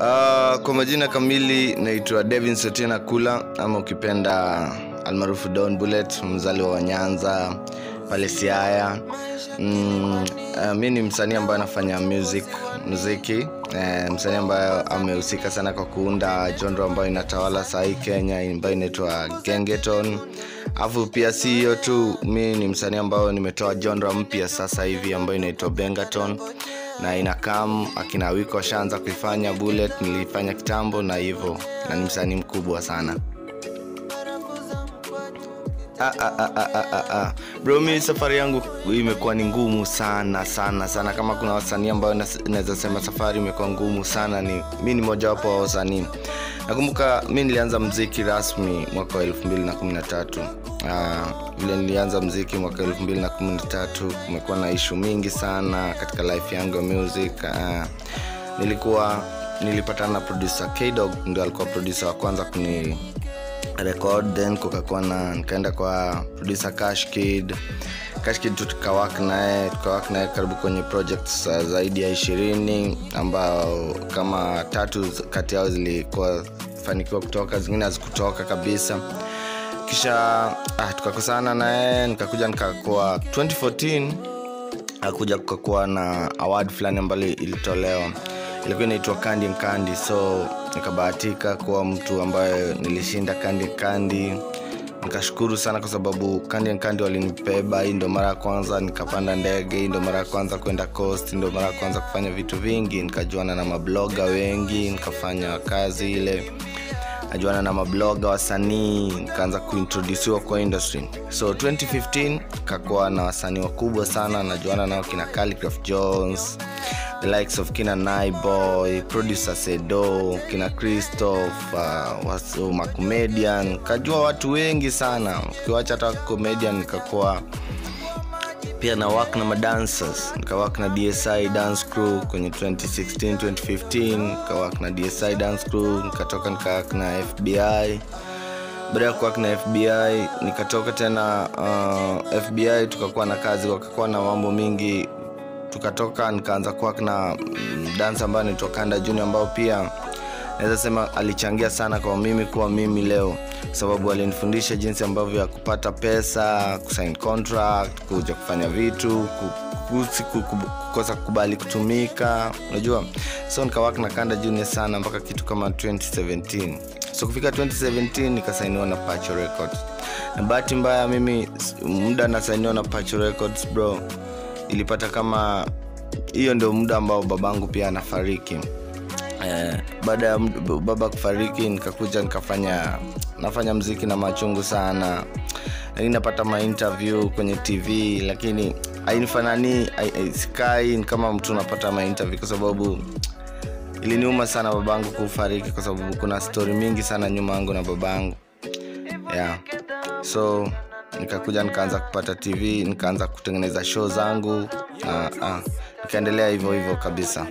Uh, kwa majina kamili naitwa Devin Sotina Kula ama ukipenda almaarufu Don Bullet, mzaliwa wa Nyanza pale Siaya. Mm, uh, mi ni msanii ambaye anafanya music muziki eh, msanii ambaye amehusika sana kwa kuunda genre ambayo inatawala sahii Kenya ambayo inaitwa Gengeton. Alafu pia si hiyo tu, mi ni msanii ambayo nimetoa genre mpya sasa hivi ambayo inaitwa Bengaton na inakam akina wiko washaanza kuifanya bullet nilifanya kitambo na hivyo na ni msanii mkubwa sana Ah, ah, ah, ah, ah, ah, ah. bro mi safari yangu imekuwa ni ngumu sana sana sana kama kuna wasanii ambayo nas- naweza sema safari imekuwa ngumu sana ni mi ni mojawapo wa wasanii nakumbuka mi nilianza mziki rasmi mwaka wa 213 uh, vile nilianza mziki mwaka 213 kumekuwa na ishu mingi sana katika life yangu ya music uh, nilikuwa nilipatana na producer kdog ndio alikuwa producer wa kwanza kuni record then kukakuwa na nikaenda kwa producer cash kid cash kid tu tukawak naye tukawak naye karibu kwenye projects uh, zaidi ya ishirini ambao kama tatu z- kati yao zilikuwa fanikiwa kutoka zingine hazikutoka kabisa kisha ah, tukakosana naye nikakuja nikakuwa 2014 akuja kukakuwa na award fulani ambalo ilitolewa ilikuwa inaitwa kandi nkandi so nikabahatika kuwa mtu ambaye nilishinda kandi kandi nikashukuru sana kwa sababu kandi nkandi walinibeba hii ndo mara ya kwanza nikapanda ndege hii ndo mara ya kwanza kwenda coast ndo mara ya kwanza kufanya vitu vingi nikajuana na mabloga wengi nikafanya kazi ile najuana na mabloga wasanii nikaanza kuintrodusiwa kwa industry so 2015 kakuwa na wasanii wakubwa sana najuana nao kina Calligraph jones the likes of kina Naiboy, producer sedo kina christoph uh, wasu- macomedian kajua watu wengi sana ukiwacha hata comedian nikakuwa pia na work na madancers nikawak na dsi dance crew kwenye 2016 2015 nikawak na dsi dance crew nikatoka nikawak na fbi baada ya kuwak na fbi nikatoka tena uh, fbi tukakuwa na kazi wakakuwa na mambo mingi tukatoka nikaanza kuwak na mm, dance ambayo naitwa kanda junior ambao pia naweza sema alichangia sana kwa mimi kuwa mimi leo kwa sababu alinifundisha jinsi ambavyo ya kupata pesa kusign contract kuja kufanya vitu ku- kusi- ku- ku- kukosa kukubali kutumika unajua so nikawak na kanda junior sana mpaka kitu kama 2017 so kufika 2017 nikasainiwa na pacho records na bahati mbaya mimi s- muda nasainiwa na pacho records bro ilipata kama hiyo ndio muda ambao babangu pia anafariki eh, baada ya md- baba kufariki nikakuja nikafanya nafanya mziki na machungu sana lakini napata mainterview kwenye tv lakini ainifanani sikai ni kama mtu unapata mainterview kwa sababu iliniuma sana babangu kufariki kwa sababu kuna stori mingi sana nyuma yangu na babangu yeah. so nikakuja nikaanza kupata tv nikaanza kutengeneza show zangu na ah, nikaendelea hivyo hivyo kabisa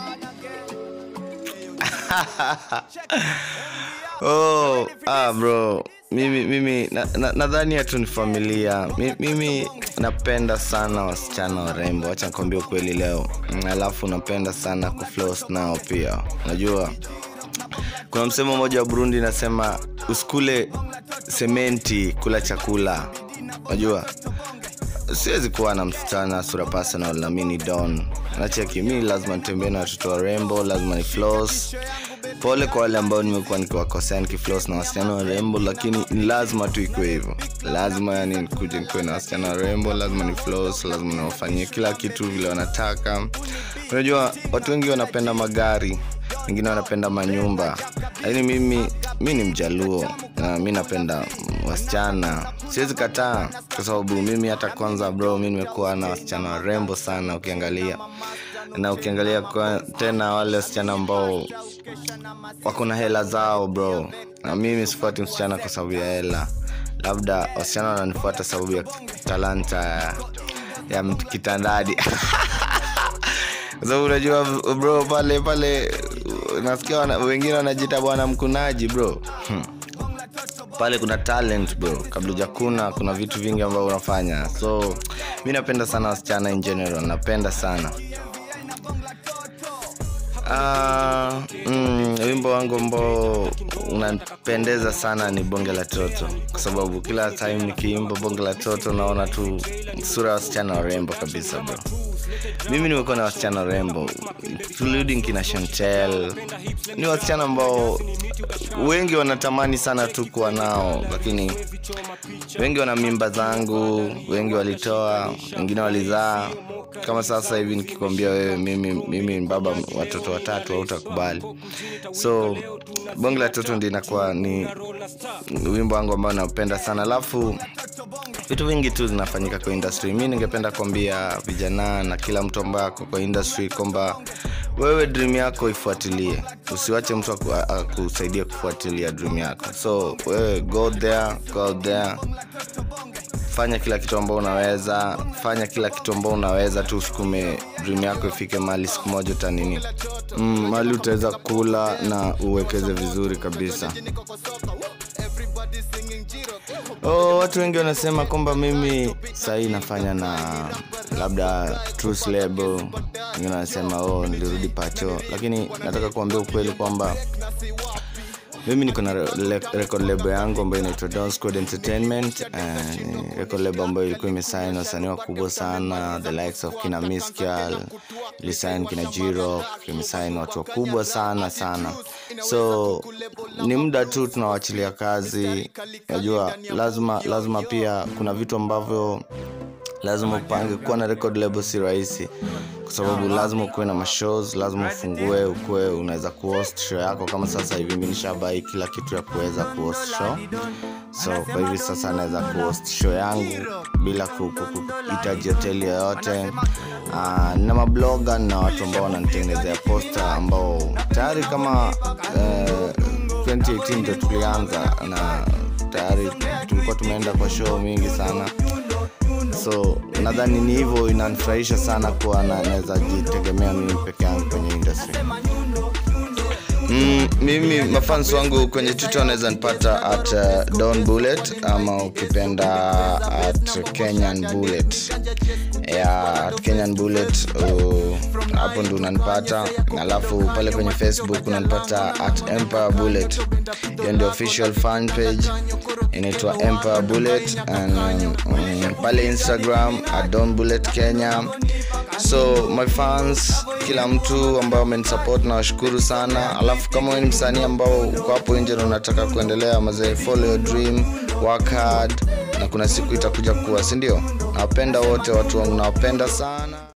oh, ah, bro mimi mimi nadhani na, nadhani hatu ni familia Mi- mimi napenda sana wasichana warembo wacha nikwambia ukweli leo Mm, alafu napenda sana kuflos nao pia unajua kuna msemo mmoja wa burundi inasema usikule sementi kula chakula unajua siwezi kuwa na msichana sura personal na mi ni don nacheki mi lazima nitembee na watoto warembo lazima ni flos pole kwa wale ambao nimekuwa nikiwakosea nikiflos na wasichana warembo lakini ni lazima tu ikuwe hivyo lazima yani nikuje nikiwe na wasichana warembo lazima ni flos lazima niwafanyie kila kitu vile wanataka unajua watu wengi wanapenda magari wengine wanapenda manyumba lakini mimi mi ni mjaluo na mi napenda mm, wasichana siwezi kataa kwa sababu mimi hata kwanza bro mi nimekuwa na wasichana warembo sana ukiangalia na ukiangalia kwa, tena wale wasichana ambao wako na hela zao bro na mimi sifuati msichana kwa sababu ya hela labda wasichana wananifuata sababu ya talanta ya, ya mt- kitandadi kwa sababu unajua bro pale pale nasikia wana, wengine wanajita bwana mkunaji bro hmm. pale kuna talent bro kabla hujakuna kuna vitu vingi ambavyo unafanya so mi napenda sana wasichana in general napenda sana Uh, mm, wimbo wangu ambao unapendeza sana ni bonge la toto kwa sababu kila time nikiimba bonge la toto naona tu sura ya wasichana warembo kabisa bro mimi nimekuwa na wasichana warembo including kina chantel ni wasichana ambao wengi wanatamani sana tu kuwa nao lakini wengi wana mimba zangu wengi walitoa wengine walizaa kama sasa hivi nikikwambia wewe mimi, mimi ni baba watoto watatu hautakubali so bonge la toto ndi inakuwa ni wimbo wangu ambao naupenda sana alafu vitu vingi tu zinafanyika kwa industry mi ningependa kuambia vijana na kila mtu ambaye ako kwa industry kwamba wewe dream yako ifuatilie usiwache mtu aku- a- akusaidia kufuatilia dream yako so wewe go there go out there fanya kila kitu ambao unaweza fanya kila kitu ambao unaweza tu usukume dream yako ifike mahali siku moja utanini mm, mahali utaweza kula na uwekeze vizuri kabisa oh, watu wengi wanasema kwamba mimi sahii nafanya na labda Truth label wengine wanasema oh, nilirudi pacho lakini nataka kuambia ukweli kwamba mimi niko na re- record label yangu ambayo inaitwa Don Squad Entertainment. Uh, ni record label ambayo ilikuwa imesign wasanii wakubwa sana the likes of kina Miskial, ilisign kina Jiro, imesign watu wakubwa sana sana. So ni muda tu tunawachilia kazi. Najua lazima lazima pia kuna vitu ambavyo lazima upange kuwa na record label si rahisi kwa sababu lazima ukuwe na mashows lazima ufungue ukuwe unaweza kuhost show yako kama sasa hivi mi nishabai kila kitu ya kuweza kuhost show so kwa hivi sasa naweza kuhost show yangu bila ku- ku- ku- kuhitaji hoteli yoyote uh, na mabloga na watu ambao wananitengenezea posta ambao tayari kama uh, 2018 ndo tulianza na tayari tulikuwa tumeenda kwa show mingi sana so nadhani ni hivyo inanifurahisha sana kuwa na- naweza jitegemea mimi peke yangu kwenye industry Mm, mimi mafans wangu kwenye twitter wanaweza nipata at uh, don bullet ama ukipenda at kenyan bullet yeah, at kenyan bullet uh, hapo ndo unanipata alafu pale kwenye facebook unanipata at empire bullet hiyo ndio official fan page inaitwa empire bullet and, um, um, pale instagram at don bullet kenya so my fans kila mtu ambao amenisupport na washukuru sana alafu kama wewe ni msanii ambao uko hapo nje na unataka kuendelea mazee follow your dream work hard na kuna siku itakuja kuwa si ndio nawapenda wote watu wangu nawapenda sana